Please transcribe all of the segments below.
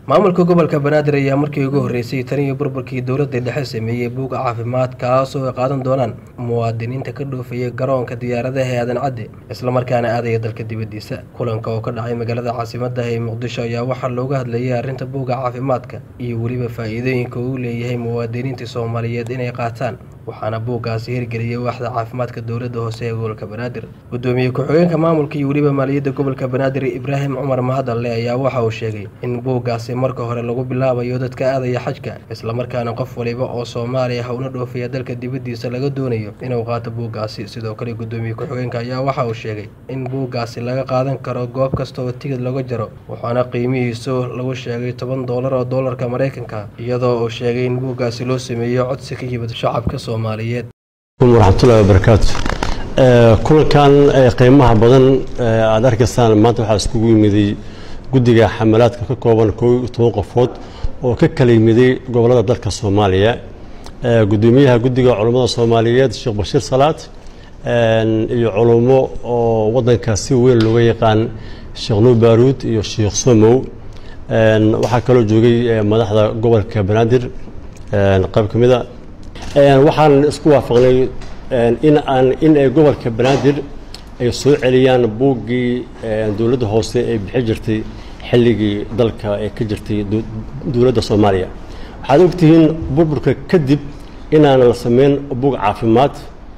maamulka gobolka banaadir ayaa markii ugu horreysay tan iyo burburkii dowladda dhexe sameeyey buuga caafimaad kaasoo ay qaadan doonaan muwaadiniinta ka dhoofaya garoonka diyaaradaha ee aadan cadde islamarkaana aadaya dalka dibaddiisa kulanka oo ka dhacay magaalada caasimadda ee muqdisho ayaa waxaa looga hadlayay arrinta buuga caafimaadka iyo weliba faa'iidooyinka uu leeyahay muwaadiniinta soomaaliyeed inay qaataan waxaana buuggaasi hirgeliyay waaxda caafimaadka dowladda hoose ee gobolka banaadir gudoomiye ku-xigeenka maamulka iyo weliba maaliyadda gobolka banaadir ibraahim cumar mahadalle ayaa waxa uu sheegay in buuggaasi marka hore lagu bilaabayo dadka aadaya xajka islamarkaana qof waliba oo soomaaliya ha una dhoofaya dalka dibaddiisa laga doonayo inuu qaato buuggaasi sidoo kale gudoomiye ku-xigeenka ayaa waxa uu sheegay in buuggaasi laga qaadan karo goob kasta oo tigid laga jaro waxaana qiimihiisu lagu sheegay toban doolar oo doolarka maraykanka iyadoo uu sheegay in buuggaasi loo sameeyo codsi ka yimid shacabka soomaaliyeed waraxmatullahi wabarakaatu kulankan qiimaha badan aada arkaysaan maanta waxaa iskugu yimiday guddiga xamalaadka ka kooban koo iyo toban qofood oo ka kala yimiday gobollada dalka soomaaliya gudoomiyaha guddiga culummada soomaaliyeed sheekh bashiir salaad iyo culummo oo waddanka si weyn looga yaqaan sheekh nuur baaruud iyo sheekh somow waxaa kaloo joogay madaxda gobolka banaadir qayb ka mida waxaan isku waafaqnay in aan in ay gobolka banaadir ay soo celiyaan buuggii dowladda hoose ay bixi jirtay xilligii dalka ee ka jirtay dowladda soomaaliya waxaad ogtihiin burburka kadib inaan la sameyn buug caafimaad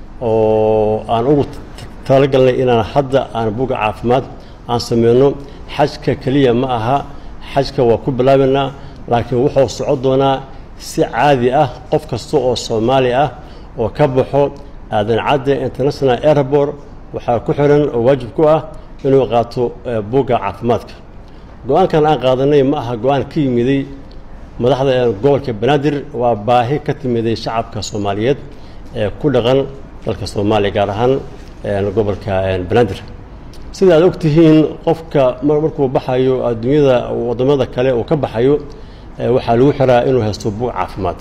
oo aan ugu talagalnay inaan hadda aan buugga caafimaad aan sameyno xajka keliya ma aha xajka waa ku bilaabaynaa laakiin wuxuu socon doonaa si caadi ah qof kasta oo soomaali ah oo ka baxo aadan cadde international airport waxaa ku xiran oo waajib ku ah inuu qaato buugga caafimaadka go-aankan aan qaadanay ma aha go-aan ka yimiday madaxda gobolka banaadir waa baahi ka timiday shacabka soomaaliyeed ee ku dhaqan dalka soomaaliya gaar ahaan gobolka banaadir sida aad ogtihiin qofka markuu baxayo adduunyada wadamada kale uu ka baxayo waxaa lagu xiraa inuu haysto buug caafimaad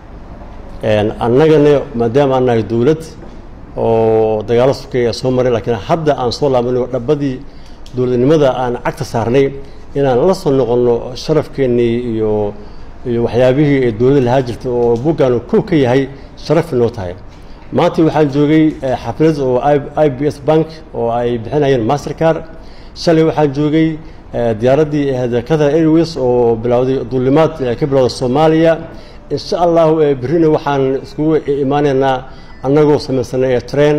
annagana maadaama aan nahay dowlad oo dagaalo sokeeya soo maray laakiin hadda aan soo laabanayo dhabadii dowladnimada aan cagta saarnay inaan la soo noqonno sharafkeennii iyo iyo waxyaabihii ee dowladda lahaa jirtay oo buuggaanu kow ka yahay sharaf inoo tahay maanta waxaan joogay xaflad oo i b s bank oo ay bixinayeen mastercar shalay waxaan joogay diyaaraddii qatar airways oo bilowday duulimaad ka bilowda soomaaliya insha allahu berrina waxaan iskugu imaanaynaa annagoo samaysanay treen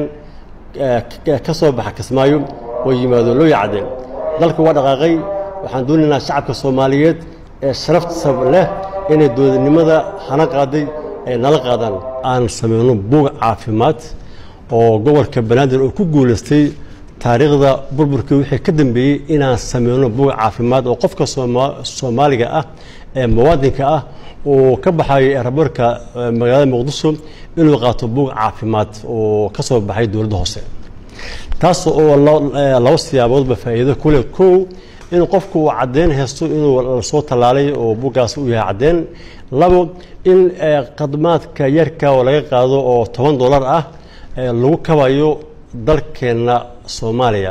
ka soo baxa kismaayo oo yimaado loo yacdeen dalka waa dhaqaaqay waxaan doonaynaa shacabka soomaaliyeed ee sharafta leh inay dowladnimada hana qaaday ay nala qaadaan aan sameyno buug caafimaad oo gobolka banaadir oo ku guulaystay taariikhda burburkii wixii ka dambeeyey inaan sameyno buug caafimaad oo qofka soomaaliga ah ee muwaadinka ah uu ka baxayo eraboorka magaalada muqdisho inuu qaato buug caafimaad oo ka soo baxay dowladda hoose taas oo laba siyaaboodba faa'iido kule kow in qofku uu caddeyn haysto inuu lasoo tallaalay oo buuggaas u yahay caddeyn labo in khadmaadka yarka oo laga qaado oo toban dollar ah lagu kabayo dalkeenna soomaaliya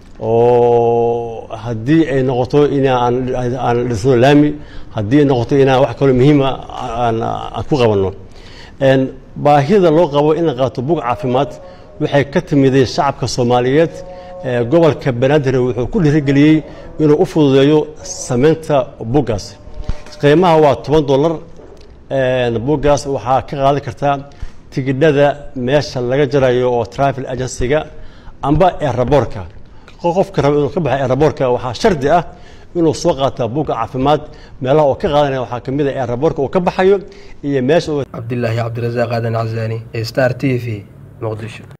oo haddii ay noqoto inaan dhisno laami haddii ay noqoto inaan wax kaloo muhiima aan ku qabanno baahida loo qabo in la qaato buug caafimaad waxay ka timiday shacabka soomaaliyeed gobolka banaadir wuxuu ku dhiirigeliyey inuu u fududeeyo sameynta buuggaas qiimaha waa toban dollar buuggaas waxaa ka qaadan kartaa tigidhada meesha laga jarayo oo travel agencyga amba eraboorka qofka raba inuu ka baxay eraboorka waxaa shardi ah inuu soo qaataa buugga caafimaad meelaha oo ka qaadanaya waxaa ka mid ah eraboorka uu ka baxayo iyo meesha cabdilaahi cabdirasaaq aadan casaani star t v muqdisho